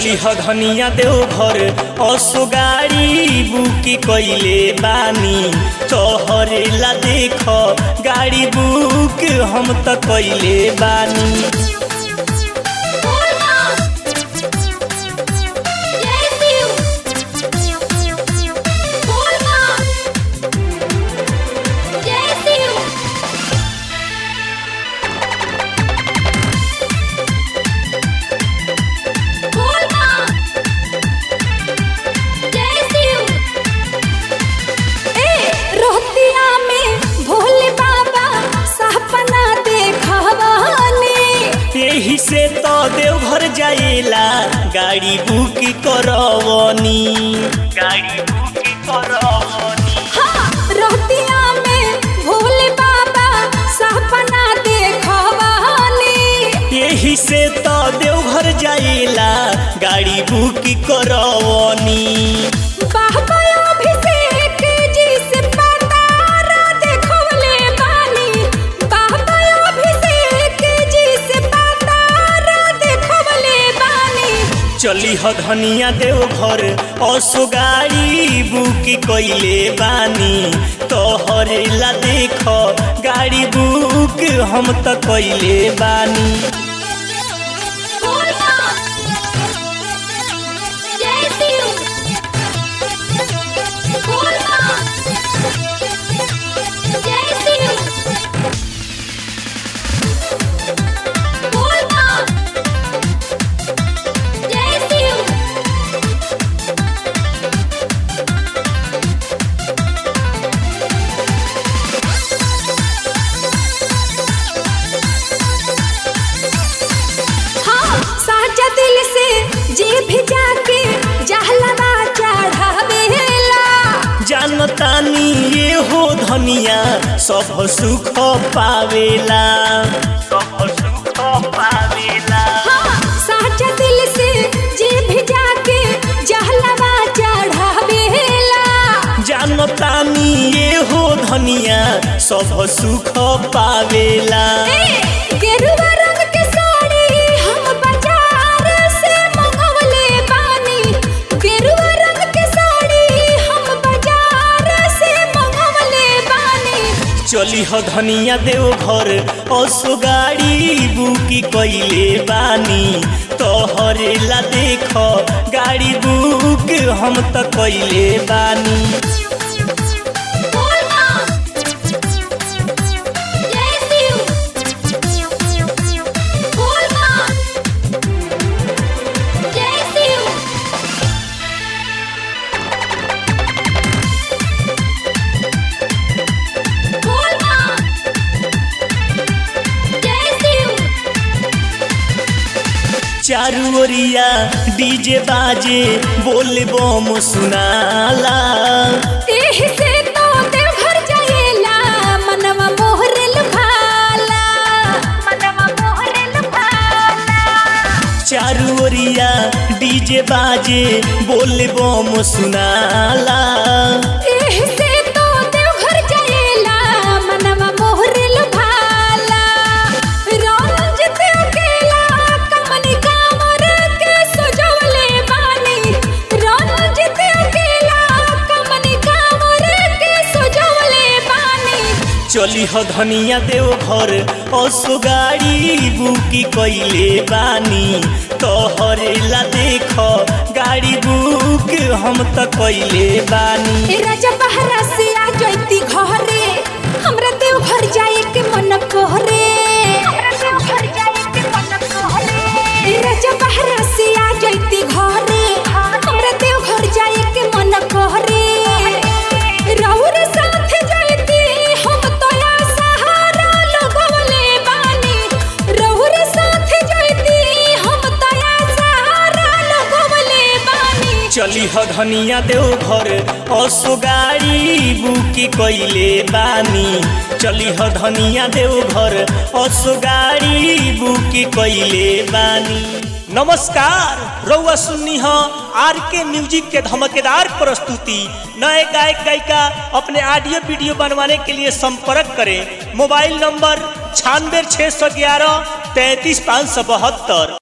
चली ह धनिया देवघर असो गाड़ी बुक कइले बानी तोहरे ला देख गाड़ी बुक हम त कइले बानी रोहतिया में भोले बाबा सपना देखवानी यही से तो देवघर जाएला गाड़ी बुक करवनी गाड़ी बुक करवनी हाँ रोहतिया में भोले बाबा सपना देखवानी यही से तो देवघर जाएला गाड़ी बुक करवनी बाबा अभिषेक जी से पतारा देखवले बानी बाबा अभिषेक जी से पतारा देखवले बानी चली ह धनिया देवघर असो गाड़ी बुक कइले बानी तोहरे ला देख गाड़ी बुक हम त कइले बानी हाँ साचा दिल से जे भी जाके जहलवा चढ़ावेला जानतानी ये हो धनिया सब सुख पावेला सब सुख पावेला हाँ साचा दिल से जे भी जाके जहलवा चढ़ावेला जानतानी ये हो धनिया सब सुख पावेला ए, गेरुआ रंग के साड़ी हम बाजार से मंगवले बानी गेरुआ रंग के साड़ी हम बाजार से मंगवले बानी चली ह धनिया देवघर असो गाड़ी बुकी कइले बानी तोहरे ला देख गाड़ी बुक हम त कइले बानी चारू ओरिया डीजे बाजे बोल बम सुनाला एही से तो देवघर जाएला मनवा मोहरे लुभाला मनवा मोहरे लुभाला चारू ओरिया डीजे बाजे बोल बम सुनाला एही से तो देवघर जाएला मनवा मोहरे लुभाला रंजित अकेला कमनी कांवर के सजवले बानी रंजित अकेला कमनी कांवर के सजवले बानी चली ह धनिया देवघर असो गाड़ी बुकी कइले बानी तोहरे ला देख गाड़ी बुक हम त कइले बानी ए राजा बहरा से आ जैती घरे हमरा देव घर जाए के मन कोहरे ए राजा बहरा से आ जैती घरे हमरा देव घर जाए के मन कोहरे रउर साथ जैती हम तोया सहारा लगवले बानी रउर साथ जैती हम तोया सहारा लगवले बानी चली ह धनिया देवघर असो गाड़ी बुकी कइले बानी चली ह धनिया देवघर असो गाड़ी बुकी कइले बानी नमस्कार रउआ सुन्नी ह आर के म्यूजिक के धमकेदार प्रस्तुति नए गायक गायिका अपने ऑडियो वीडियो बनवाने के लिए संपर्क करें मोबाइल नंबर छियानवे छः सौ ग्यारह तैंतीस पाँच सौ बहत्तर